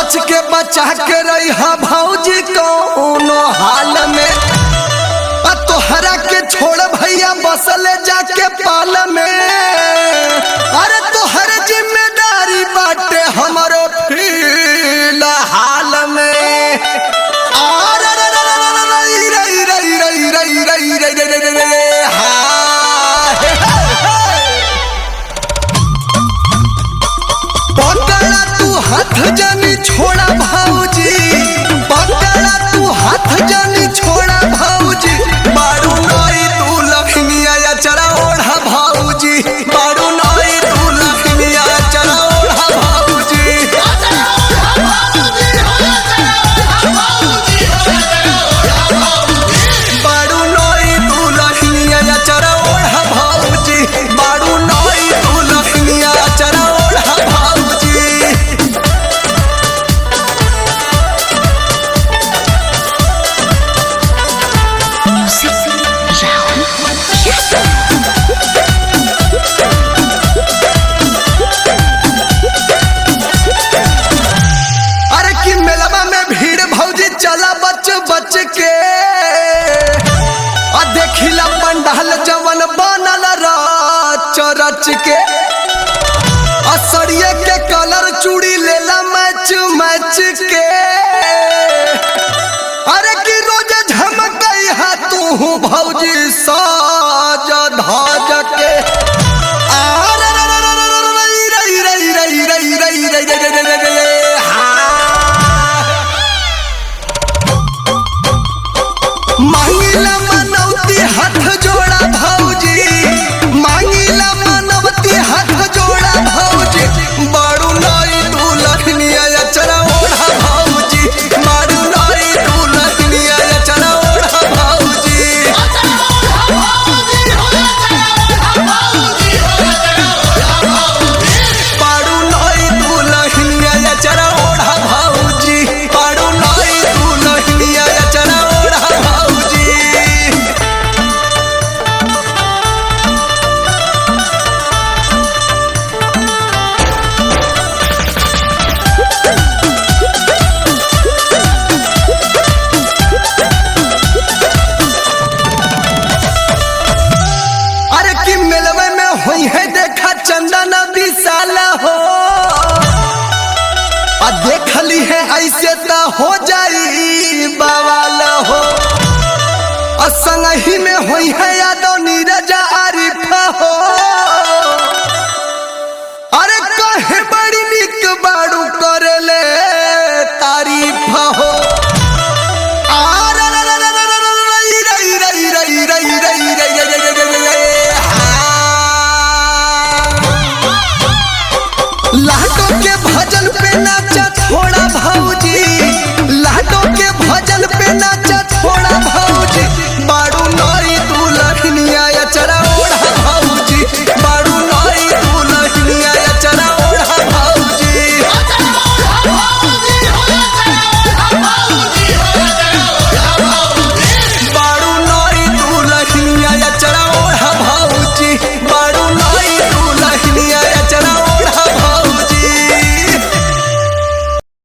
बच के बचा के रही हा भौजी कौनो हाल में आ तोहरा के छोड़ भैया बसले जाके पाल में अरे तोहर जिम्मेदारी बाटे हमरो फिलहाल में अरे रे रे रे रे रे रे रे रे रे रे रे रे रे रे रे रे हाँ, हे, हे, हे। पकड़ा तू हाथ जानी छोड़ा भाऊजी पकड़ा तू हाथ जानी छोड़ा भाऊजी बारू नई तू लखनिया या चरा ओढ़ा भाऊजी बारू नई तू लखनिया या चरा ओढ़ा भाऊजी बारू नई तू लखनिया या चरा ओढ़ा भाऊजी बारू नई तू लखनिया या चरा ओढ़ा भाऊजी Music Raoul अरे कि मेलवा में भीड़ भौजी चला बच बच के आ देखिला पंडाल जवन बनल रच रच के असरिये के कलर चूड़ी लेला मैच मैच के अरे कि रोज झमकई हा तू भौजी साज धाज के अरे रे रे रे रे रे रे रे रे रे रे रे रे रे रे रे रे रे हाँ। मांगिला मनौती हाथ जोड़ा भौजी मांगिला मनौती हाथ जोड़ा भौजी बारू नई तू लखनिया या चरा ओढ़ा भौजी बारू नई तू लखनिया या चरा ओढ़ा भौजी बारू नई तू लखनिया या चरा ओढ़ा भौजी बारू नई तू लखनिया या चरा ओढ़ा भौजी अरे कि मिलवे में हुई है देखा चंदन विशाल हो आ देखली है ऐसे तो हो जाई बवाल हो आ संगही में हुई है यादव नीरज आरिफ हो अरे कहे बड़ी निक बाड़ू करे ले